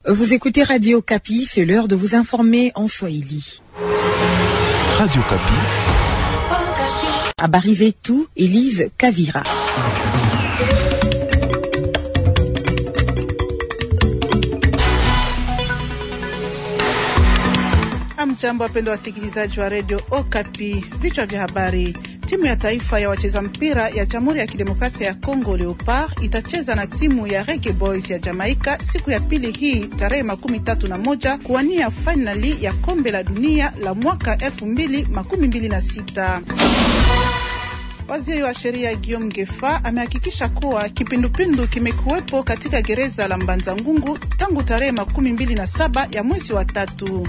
Vous écoutez Radio Kapi, c'est l'heure de vous informer en Swahili. Radio Kapi. Habari zetu, Elise Kavira. Hamjambo, wapendwa wasikilizaji wa redio Okapi. Vichwa vya habari: timu ya taifa ya wacheza mpira ya Jamhuri ya Kidemokrasia ya Kongo Leopard itacheza na timu ya Reggae Boys ya Jamaika siku ya pili hii tarehe makumi tatu na moja kuwania fainali ya kombe la dunia la mwaka elfu mbili makumi mbili na sita. Waziri wa sheria Guillaume Ngefa amehakikisha kuwa kipindupindu kimekuwepo katika gereza la Mbanza Ngungu tangu tarehe makumi mbili na saba ya mwezi wa tatu.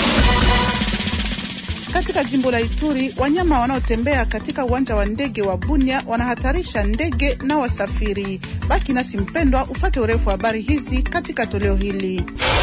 Katika jimbo la Ituri, wanyama wanaotembea katika uwanja wa ndege wa Bunia wanahatarisha ndege na wasafiri. Baki nasi mpendwa, ufate urefu wa habari hizi katika toleo hili.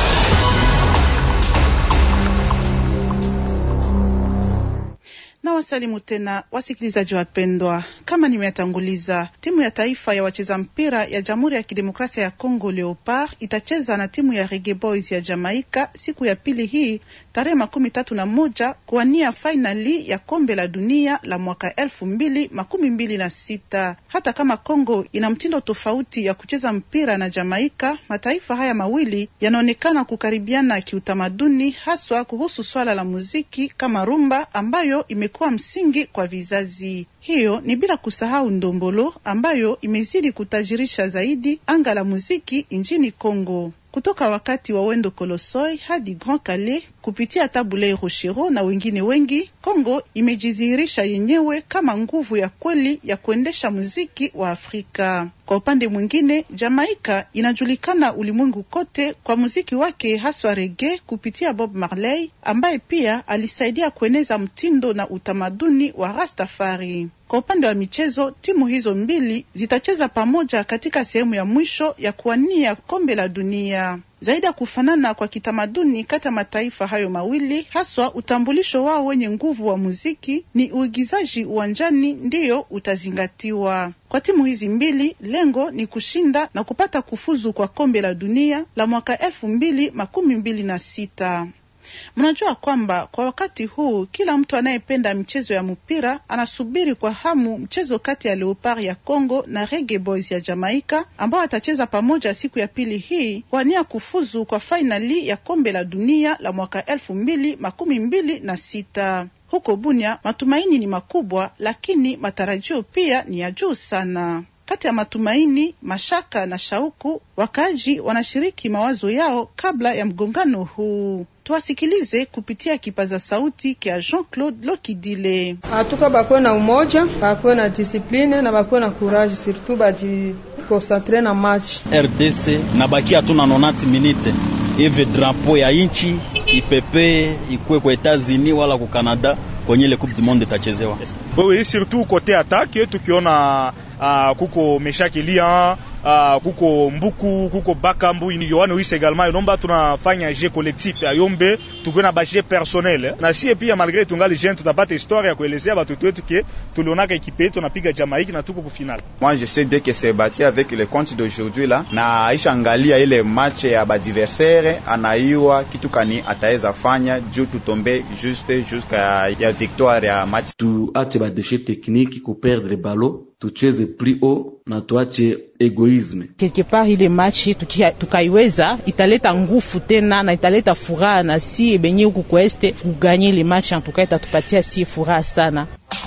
Na wasalimu tena wasikilizaji wapendwa, kama nimeyatanguliza, timu ya taifa ya wacheza mpira ya Jamhuri ya Kidemokrasia ya Kongo Leopard itacheza na timu ya Reggae Boys ya Jamaika siku ya pili hii tarehe makumi tatu na moja kuwania fainali ya kombe la dunia la mwaka elfu mbili makumi mbili na sita. Hata kama Kongo ina mtindo tofauti ya kucheza mpira na Jamaika, mataifa haya mawili yanaonekana kukaribiana kiutamaduni, haswa kuhusu swala la muziki kama rumba ambayo ime kuwa msingi kwa vizazi. Hiyo ni bila kusahau ndombolo ambayo imezidi kutajirisha zaidi anga la muziki nchini Kongo. Kutoka wakati wa Wendo Kolosoi hadi Grand Calais kupitia Tabulei Rochero na wengine wengi, Kongo imejidhihirisha yenyewe kama nguvu ya kweli ya kuendesha muziki wa Afrika. Kwa upande mwingine, Jamaika inajulikana ulimwengu kote kwa muziki wake haswa rege kupitia Bob Marley ambaye pia alisaidia kueneza mtindo na utamaduni wa Rastafari. Kwa upande wa michezo, timu hizo mbili zitacheza pamoja katika sehemu ya mwisho ya kuwania kombe la dunia. Zaidi ya kufanana kwa kitamaduni kati ya mataifa hayo mawili, haswa utambulisho wao wenye nguvu wa muziki, ni uigizaji uwanjani ndiyo utazingatiwa. Kwa timu hizi mbili, lengo ni kushinda na kupata kufuzu kwa kombe la dunia la mwaka elfu mbili makumi mbili na sita. Mnajua kwamba kwa wakati huu kila mtu anayependa michezo ya mpira anasubiri kwa hamu mchezo kati ya Leopard ya Congo na Reggae Boys ya Jamaika ambao atacheza pamoja siku ya pili hii wania kufuzu kwa fainali ya kombe la dunia la mwaka elfu mbili makumi mbili na sita. Huko Bunia matumaini ni makubwa, lakini matarajio pia ni ya juu sana. Kati ya matumaini, mashaka na shauku, wakaaji wanashiriki mawazo yao kabla ya mgongano huu. Tuwasikilize kupitia kipaza sauti kya Jean-Claude Lokidile. Hatuka bakwe na umoja, bakwe na disipline na bakwe na courage, surtout baji konsantre na match. RDC na baki hatuna 90 minute hivi drapo ya inchi ipepe ikue kwa Etats-Unis wala ku Canada kwenye ile coupe du monde itachezewa. Oui, surtout kote attaque tukiona uh, kuko Meshaki Lian uh, kuko Mbuku kuko Bakambu Yohane Wise également inomba tunafanya jeu collectif ayombe tukuna ba jeu personnel na sie pia malgré tungali jeune tutapata histoire ya kuelezea batoto wetu ke tulionaka ekipe yetu napiga Jamaïque na tuko ku final. Moi je sais bien que c'est bâti avec le compte d'aujourd'hui là na aisha angalia ile match ya badiversaire anaiwa kitu kani ataweza fanya juu tutombe juste jusqu'à ya victoire ya match. Tuache ba déchet technique ku perdre ballon tucheze plus haut na tuache egoisme. Quelque part ile match tukaiweza italeta nguvu tena na italeta furaha na si benye huku kweste kuganye ile match en tout cas itatupatia si furaha sana.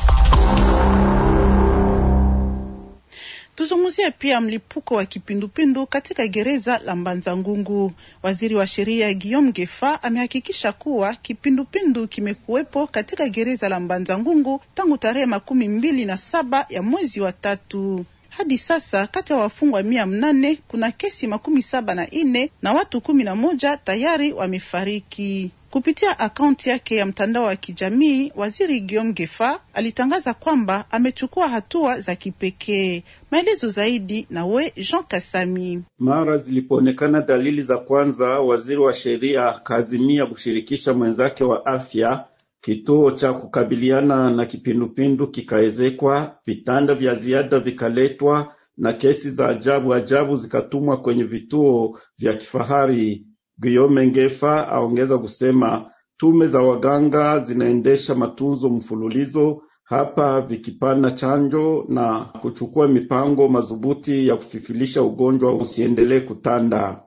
Tuzungumzie pia mlipuko wa kipindupindu katika gereza la Mbanza Ngungu. Waziri wa sheria Guillaume Gefa amehakikisha kuwa kipindupindu kimekuwepo katika gereza la Mbanza Ngungu tangu tarehe makumi mbili na saba ya mwezi wa tatu. Hadi sasa kati ya wafungwa mia mnane kuna kesi makumi saba na ine na watu kumi na moja tayari wamefariki. Kupitia akaunti yake ya mtandao wa kijamii, waziri Guillaume Gefa alitangaza kwamba amechukua hatua za kipekee. Maelezo zaidi na we Jean Kasami. Mara zilipoonekana dalili za kwanza, waziri wa sheria akaazimia kushirikisha mwenzake wa afya. Kituo cha kukabiliana na kipindupindu kikaezekwa, vitanda vya ziada vikaletwa na kesi za ajabu ajabu zikatumwa kwenye vituo vya kifahari. Guillaume Ngefa aongeza kusema tume za waganga zinaendesha matunzo mfululizo hapa vikipana chanjo na kuchukua mipango madhubuti ya kufifilisha ugonjwa usiendelee kutanda.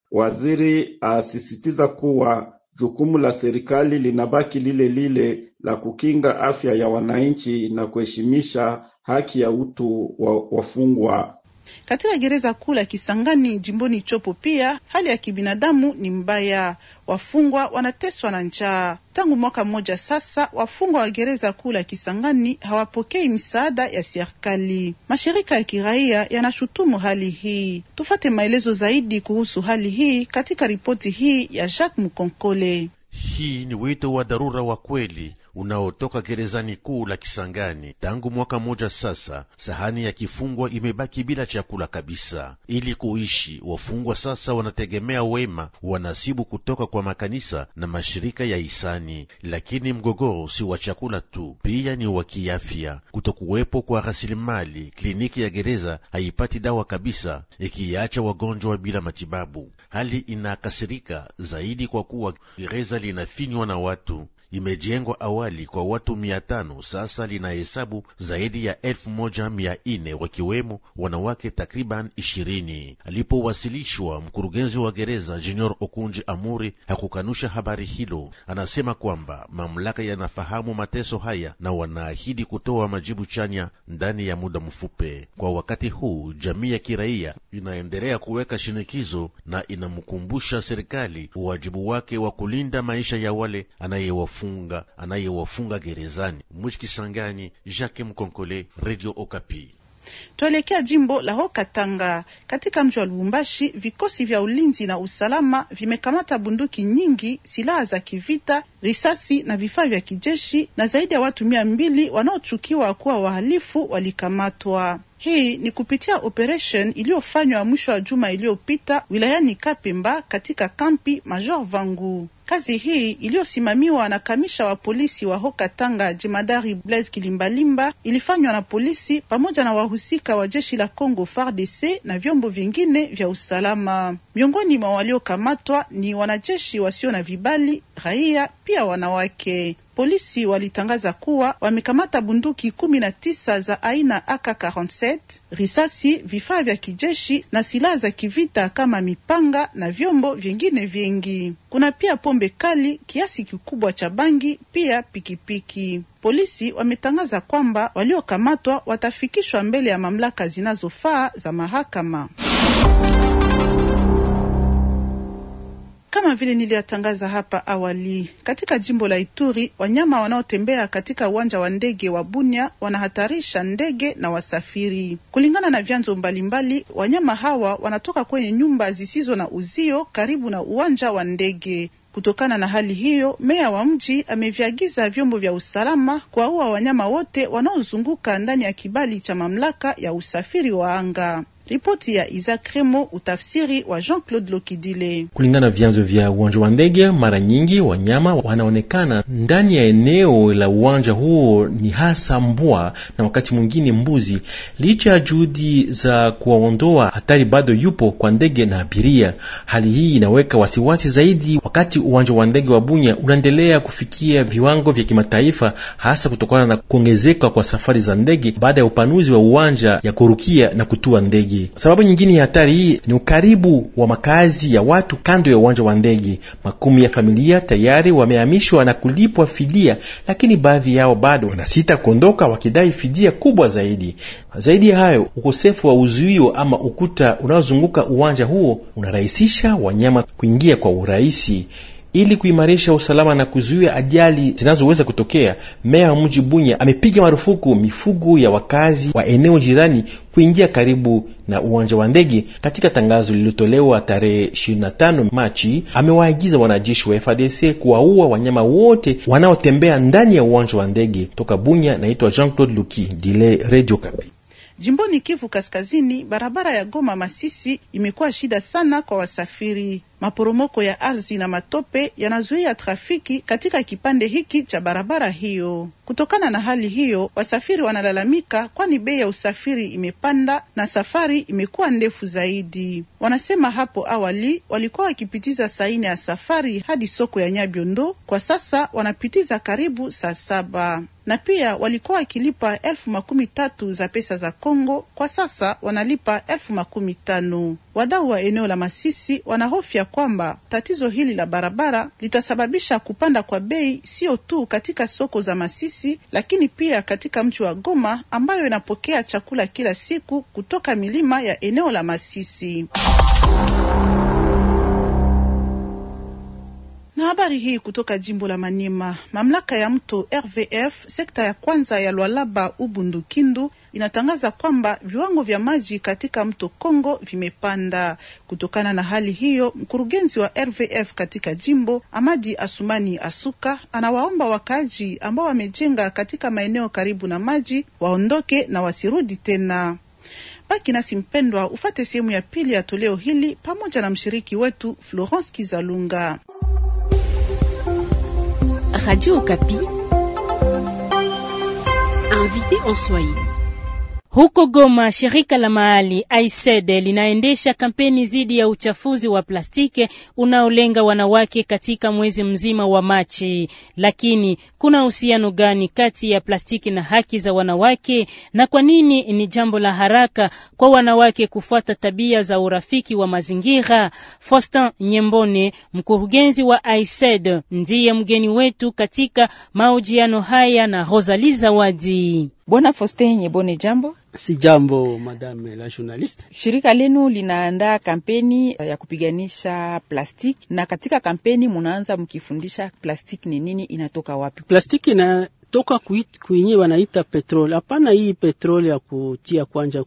Waziri asisitiza kuwa jukumu la serikali linabaki lile lile la kukinga afya ya wananchi na kuheshimisha haki ya utu wa wafungwa. Katika gereza kuu la Kisangani jimboni Chopo pia hali ya kibinadamu ni mbaya. Wafungwa wanateswa na njaa tangu mwaka mmoja sasa. Wafungwa wa gereza kuu la Kisangani hawapokei misaada ya serikali. Mashirika ya kiraia yanashutumu hali hii. Tufate maelezo zaidi kuhusu hali hii katika ripoti hii ya Jacques Mukonkole. Hii ni wito wa dharura wa kweli unaotoka gerezani kuu la Kisangani. Tangu mwaka mmoja sasa, sahani ya kifungwa imebaki bila chakula kabisa. Ili kuishi, wafungwa sasa wanategemea wema wanasibu kutoka kwa makanisa na mashirika ya hisani. Lakini mgogoro si wa chakula tu, pia ni wa kiafya. Kutokuwepo kwa rasilimali, kliniki ya gereza haipati dawa kabisa, ikiacha wagonjwa bila matibabu. Hali inakasirika zaidi kwa kuwa gereza linafinywa na watu imejengwa awali kwa watu mia tano sasa linahesabu zaidi ya elfu moja mia nne wakiwemo wanawake takriban ishirini. Alipowasilishwa, mkurugenzi wa gereza Junior Okunji Amuri hakukanusha habari hilo. Anasema kwamba mamlaka yanafahamu mateso haya na wanaahidi kutoa majibu chanya ndani ya muda mfupi. Kwa wakati huu, jamii ya kiraia inaendelea kuweka shinikizo na inamkumbusha serikali uwajibu wake wa kulinda maisha ya wale anayewa funga anayewafunga gerezani. Mwishi Kisangani, Jacques Mkonkole, Radio Okapi. Tuelekea jimbo la Haut-Katanga. Katika mji wa Lubumbashi, vikosi vya ulinzi na usalama vimekamata bunduki nyingi, silaha za kivita, risasi na vifaa vya kijeshi, na zaidi ya watu mia mbili wanaochukiwa kuwa wahalifu walikamatwa. Hii ni kupitia operation iliyofanywa mwisho wa juma iliyopita wilayani Kapemba katika kampi Major Vangu. Kazi hii iliyosimamiwa na kamisha wa polisi wa Haut-Katanga jemadari Blaise Kilimbalimba ilifanywa na polisi pamoja na wahusika wa jeshi la Congo FARDC na vyombo vingine vya usalama. Miongoni mwa waliokamatwa ni wanajeshi wasio na vibali, raia, pia wanawake. Polisi walitangaza kuwa wamekamata bunduki kumi na tisa za aina AK47, risasi, vifaa vya kijeshi na silaha za kivita kama mipanga na vyombo vingine vingi. Kuna pia pombe kali, kiasi kikubwa cha bangi, pia pikipiki. Polisi wametangaza kwamba waliokamatwa watafikishwa mbele ya mamlaka zinazofaa za mahakama. Kama vile niliyatangaza hapa awali, katika jimbo la Ituri, wanyama wanaotembea katika uwanja wa ndege wa Bunia wanahatarisha ndege na wasafiri. Kulingana na vyanzo mbalimbali, wanyama hawa wanatoka kwenye nyumba zisizo na uzio karibu na uwanja wa ndege. Kutokana na hali hiyo, meya wa mji ameviagiza vyombo vya usalama kuwaua wanyama wote wanaozunguka ndani ya kibali cha mamlaka ya usafiri wa anga. Ripoti ya Isaac Remo, utafsiri wa Jean-Claude Lokidile. Kulingana na vyanzo vya uwanja wa ndege, mara nyingi wanyama wanaonekana ndani ya eneo la uwanja huo ni hasa mbwa na wakati mwingine mbuzi. Licha ya juhudi za kuwaondoa, hatari bado yupo kwa ndege na abiria. Hali hii inaweka wasiwasi zaidi wakati uwanja wa ndege wa Bunya unaendelea kufikia viwango vya kimataifa, hasa kutokana na kuongezeka kwa safari za ndege baada ya upanuzi wa uwanja ya kurukia na kutua ndege. Sababu nyingine ya hatari hii ni ukaribu wa makazi ya watu kando ya uwanja wa ndege. Makumi ya familia tayari wamehamishwa na kulipwa fidia, lakini baadhi yao bado wanasita kuondoka wakidai fidia kubwa zaidi. Zaidi ya hayo, ukosefu wa uzuio ama ukuta unaozunguka uwanja huo unarahisisha wanyama kuingia kwa urahisi. Ili kuimarisha usalama na kuzuia ajali zinazoweza kutokea, meya wa mji Bunya amepiga marufuku mifugo ya wakazi wa eneo jirani kuingia karibu na uwanja wa ndege. Katika tangazo lililotolewa tarehe 25 Machi, amewaagiza wanajeshi wa FARDC kuwaua wanyama wote wanaotembea ndani ya uwanja wa ndege. Toka Bunya, naitwa Jean-Claude Luki Dile, Radio Kapi. Jimboni Kivu Kaskazini, barabara ya Goma Masisi imekuwa shida sana kwa wasafiri. Maporomoko ya ardhi na matope yanazuia trafiki katika kipande hiki cha barabara hiyo. Kutokana na hali hiyo, wasafiri wanalalamika, kwani bei ya usafiri imepanda na safari imekuwa ndefu zaidi. Wanasema hapo awali walikuwa wakipitiza saa nne ya safari hadi soko ya Nyabiondo, kwa sasa wanapitiza karibu saa saba na pia walikuwa wakilipa elfu makumi tatu za pesa za Kongo, kwa sasa wanalipa elfu makumi tano. Wadau wa eneo la Masisi wanahofia kwamba tatizo hili la barabara litasababisha kupanda kwa bei, sio tu katika soko za Masisi, lakini pia katika mji wa Goma ambayo inapokea chakula kila siku kutoka milima ya eneo la Masisi. Na habari hii kutoka jimbo la Maniema, mamlaka ya mto RVF sekta ya kwanza ya Lwalaba Ubundu Kindu inatangaza kwamba viwango vya maji katika mto Kongo vimepanda. Kutokana na hali hiyo, mkurugenzi wa RVF katika jimbo Amadi Asumani Asuka anawaomba wakaaji ambao wamejenga katika maeneo karibu na maji waondoke na wasirudi tena. Baki nasi mpendwa, ufate sehemu ya pili ya toleo hili pamoja na mshiriki wetu Florence Kizalunga. Radio Okapi. Invité en Swahili. Huko Goma, shirika la mahali AICED linaendesha kampeni dhidi ya uchafuzi wa plastiki unaolenga wanawake katika mwezi mzima wa Machi. Lakini kuna uhusiano gani kati ya plastiki na haki za wanawake, na kwa nini ni jambo la haraka kwa wanawake kufuata tabia za urafiki wa mazingira? Faustin Nyembone, mkurugenzi wa AICED, ndiye mgeni wetu katika mahojiano haya na Rosalie Zawadi. Bwana Faustin Nyembone, jambo. Si jambo madame la journaliste. Shirika lenu linaandaa kampeni ya kupiganisha plastiki, na katika kampeni munaanza mkifundisha plastiki ni nini, inatoka wapi? Plastiki inatoka kuinye wanaita petroli. Hapana hii petroli ya kutia kwanja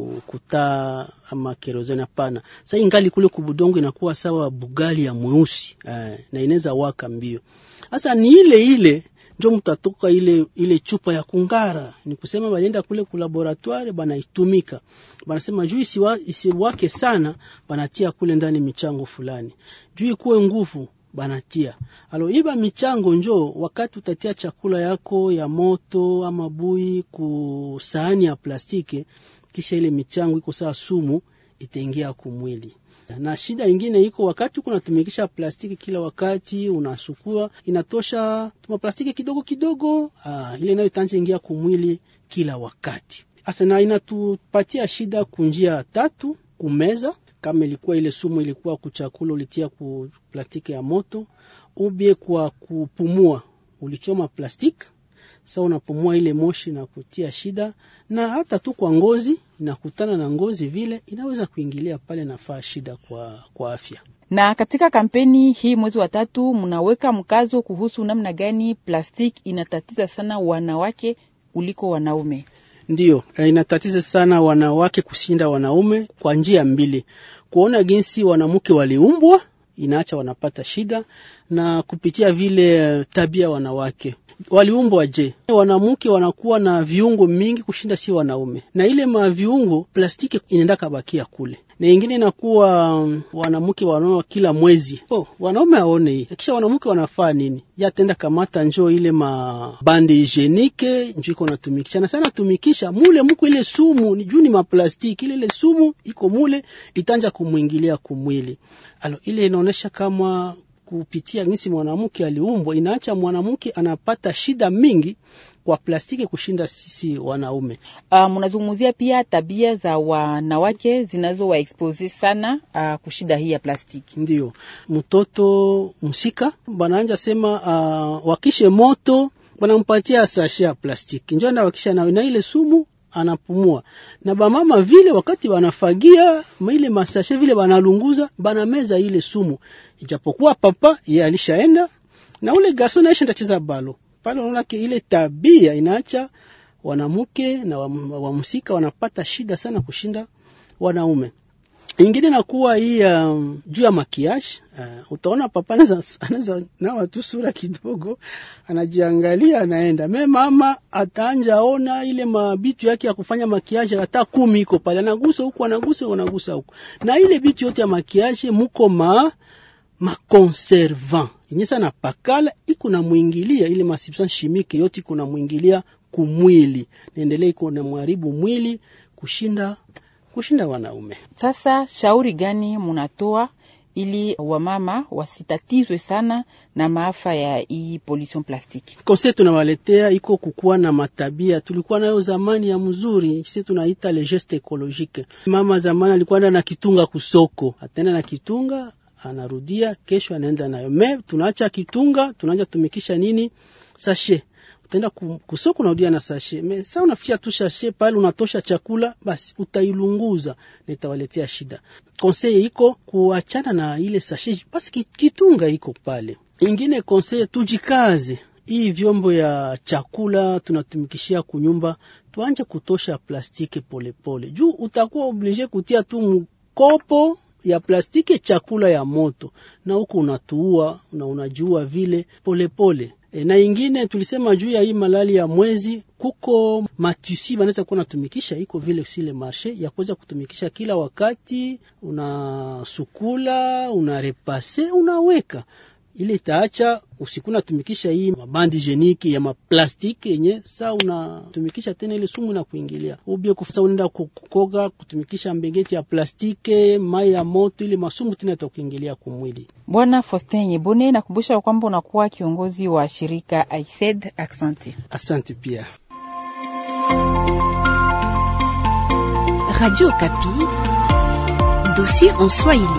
kutaa ama kerosene, hapana. Sasa ingali kule kubudongo inakuwa sawa bugali ya mweusi eh, na inaweza waka mbio. Sasa ni ile ile njo mutatoka ile ile chupa ya kungara, ni kusema balienda kule ku laboratoire banaitumika, banasema juu isiwa, isiwake sana, banatia kule ndani michango fulani, juu ikuwe nguvu banatia alo iba michango njo wakati utatia chakula yako ya moto ama bui ku sahani ya plastiki, kisha ile michango iko saa sumu itaingia kumwili na shida ingine iko wakati uko unatumikisha plastiki kila wakati unasukua, inatosha tuma plastiki kidogo kidogo, aa, ile nayo itanje ingia kumwili kila wakati asa, na inatupatia shida kunjia tatu: kumeza, kama ilikuwa ile sumu ilikuwa kuchakula ulitia ku plastiki ya moto, ubie kwa kupumua, ulichoma plastiki sasa unapumua ile moshi na kutia shida, na hata tu kwa ngozi inakutana na ngozi vile inaweza kuingilia pale, nafaa shida kwa, kwa afya. Na katika kampeni hii mwezi wa tatu, mnaweka mkazo kuhusu namna gani plastiki inatatiza sana wanawake kuliko wanaume. Ndiyo, inatatiza sana wanawake kushinda wanaume kwa njia mbili: kuona jinsi wanamke waliumbwa inaacha wanapata shida, na kupitia vile tabia wanawake waliumbwa je? Wanamke wanakuwa na viungo mingi kushinda si wanaume, na ile maviungo plastiki inaenda kabakia kule, na ingine inakuwa um, wanamke wanaona kila mwezi. Oh, wanaume aone hii, kisha wanamke wanafaa nini? Yatenda kamata njo ile mabande higienike njo iko natumikisha na sana tumikisha mule muko ile sumu ni juu ni maplastiki ile ile sumu iko mule itanja kumwingilia kumwili. Alo ile inaonesha kama kupitia ngisi mwanamke aliumbwa, inaacha mwanamke anapata shida mingi kwa plastiki kushinda sisi wanaume. Uh, mnazungumzia pia tabia za wanawake zinazowaexpose sana uh, kushida hii ya plastiki. Ndio mtoto msika banaanja sema uh, wakishe moto banampatia sashe ya plastiki njo wakisha nawe na ile sumu anapumua na bamama vile wakati wanafagia ile masashe vile banalunguza banameza ile sumu, ijapokuwa papa ye alishaenda na ule garso naisha ndacheza balo pale. Unaona ile tabia inaacha wanamke na wamsika wanapata shida sana kushinda wanaume. Ingine nakuwa hii um, juu ya makiaji uh, utaona papa anaweza nawa tu sura kidogo, anajiangalia anaenda me mama ataanja ona ile mabitu yake ya kufanya makiaji hata kumi iko pale, anagusa huku anagusa anagusa huku, na ile bitu yote ya makiaji muko ma makonservant yenye sana pakala iko na mwingilia ile masubstance chimique yote iko na mwingilia kumwili, naendelea iko na mwaribu mwili kushinda kushinda wanaume. Sasa shauri gani munatoa ili wamama wasitatizwe sana na maafa ya hii pollution plastiki? Konse tunawaletea iko kukuwa na matabia tulikuwa nayo zamani ya mzuri, sisi tunaita le geste ecologique. Mama zamani alikuwa enda na kitunga kusoko, ataenda na kitunga anarudia, kesho anaenda nayo. Me tunaacha kitunga, tunaanza tumikisha nini sashe utaenda kusoko unarudia na sashe me sa unafikia tu sashe pale unatosha chakula basi utailunguza na itawaletea shida. Konseye iko kuachana na ile sashe basi kitunga iko pale. Ingine konseye tujikaze, hii vyombo ya chakula tunatumikishia kunyumba tuanje kutosha plastiki polepole, juu utakuwa oblige kutia tu mkopo ya plastiki chakula ya moto na huko unatuua na unajua vile polepole pole. E, na ingine tulisema juu ya hii malali ya mwezi, kuko matusi banaweza kuwa natumikisha iko vile sile marshe ya kuweza kutumikisha kila wakati, unasukula unarepase unaweka ile itaacha usiku natumikisha hii mabandi jeniki ya maplastiki yenye saa unatumikisha tena ile sumu na kuingilia ubie kufasa unaenda kukoga kutumikisha mbegeti ya plastiki mai ya moto ile masumu tena itakuingilia kumwili. Bwana Faustin Nyebone, nakumbusha kwamba unakuwa kiongozi wa shirika AICED. Asante. Asante pia. Radio Kapi, dossier en Swahili.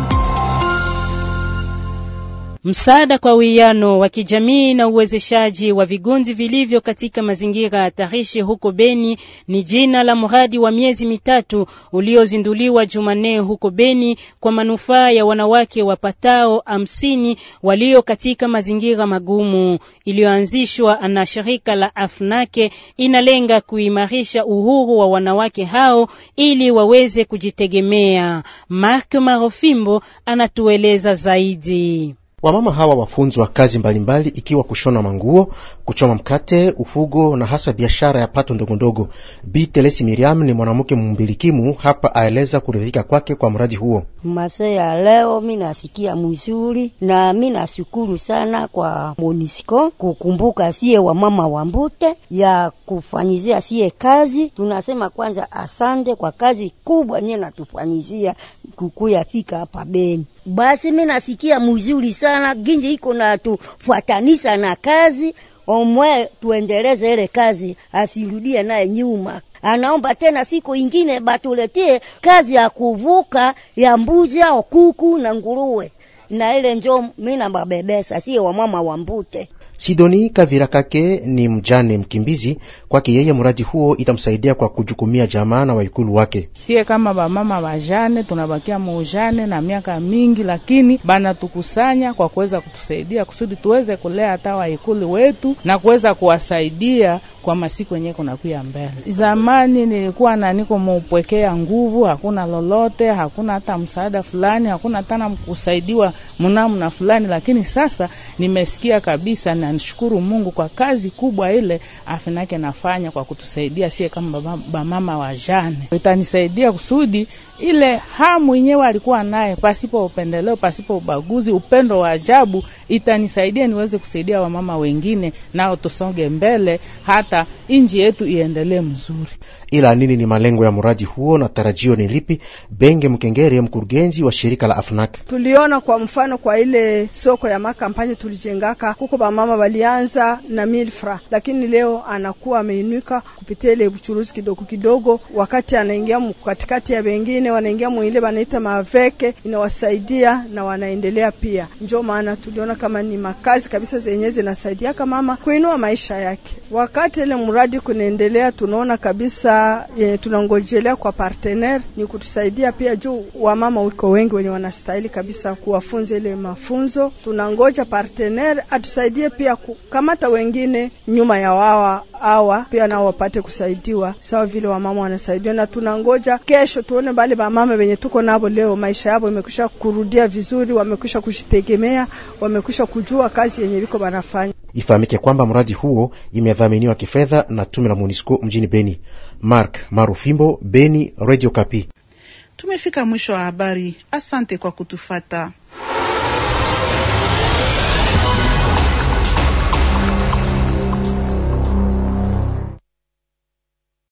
Msaada kwa uwiano wa kijamii na uwezeshaji wa vigundi vilivyo katika mazingira hatarishi huko Beni ni jina la mradi wa miezi mitatu uliozinduliwa Jumanne huko Beni kwa manufaa ya wanawake wapatao hamsini walio katika mazingira magumu. Iliyoanzishwa na shirika la Afnake inalenga kuimarisha uhuru wa wanawake hao ili waweze kujitegemea. Mark Marofimbo anatueleza zaidi. Wamama hawa wafunzwa kazi mbalimbali mbali, ikiwa kushona manguo, kuchoma mkate, ufugo na hasa biashara ya pato ndogondogo. Bi Telesi Miriam ni mwanamke mumbilikimu hapa, aeleza kuridhika kwake kwa mradi huo. Mase ya leo mi nasikia mzuri na mi nashukuru sana kwa Monisco kukumbuka sie wamama wa Mbute ya kufanyizia sie kazi. Tunasema kwanza asante kwa kazi kubwa niye natufanyizia kukuya fika hapa Beni. Basi mi nasikia mzuri sana ginji iko na tufuatanisha na kazi omwe, tuendeleze ile kazi, asirudie naye nyuma. Anaomba tena siku ingine batuletee kazi ya kuvuka ya mbuzi au kuku na nguruwe, na ile njo mi nababebesa, sie wamama wa Mbute. Sidoni Kavira Kake ni mjane mkimbizi. Kwake yeye mradi huo itamsaidia kwa kujukumia jamaa na waikulu wake. Sie kama bamama bajane tunabakia muujane na miaka mingi, lakini banatukusanya kwa kuweza kutusaidia kusudi tuweze kulea hata waikulu wetu na kuweza kuwasaidia kwa masiku yenyewe kunakuya mbele. Zamani nilikuwa na niko muupwekea nguvu, hakuna lolote, hakuna hata msaada fulani, hakuna hata kusaidiwa mnamna fulani, lakini sasa nimesikia kabisa na nishukuru Mungu kwa kazi kubwa ile afinake nafanya kwa kutusaidia sie kama bamama wa jane. Itanisaidia kusudi ile hamu yenyewe alikuwa naye, pasipo upendeleo, pasipo ubaguzi, upendo wa ajabu, itanisaidia niweze kusaidia wamama wengine, nao tusonge mbele, hata inji yetu iendelee mzuri. Ila nini ni malengo ya mradi huo na tarajio ni lipi? Benge Mkengere, mkurugenzi wa shirika la Afnak: tuliona kwa mfano kwa ile soko ya makampani tulijengaka kuko bamama walianza na milfra, lakini leo anakuwa ameinuka kupitia ile uchuruzi kidogo kidogo, wakati anaingia katikati ya wengine wanaingia mwile wanaita maveke, inawasaidia na wanaendelea pia. Njo maana tuliona kama ni makazi kabisa zenye zinasaidia mama kuinua maisha yake. Wakati ile mradi kunaendelea, tunaona kabisa yenye tunangojelea kwa partenaire ni kutusaidia pia, juu wamama wiko wengi wenye wanastahili kabisa kuwafunza ile mafunzo. Tunangoja partenaire atusaidie pia kukamata wengine nyuma ya wawa awa pia nao wapate kusaidiwa sawa vile wamama wanasaidiwa, na tunangoja kesho tuone bale bamama wenye tuko nabo leo maisha yabo imekwisha kurudia vizuri, wamekwisha kujitegemea, wamekwisha kujua kazi yenye viko banafanya. Ifahamike kwamba mradi huo imedhaminiwa kifedha na tume la MONUSCO mjini Beni. Mark Marufimbo, Beni, Radio Kapi. Tumefika mwisho wa habari. Asante kwa kutufata.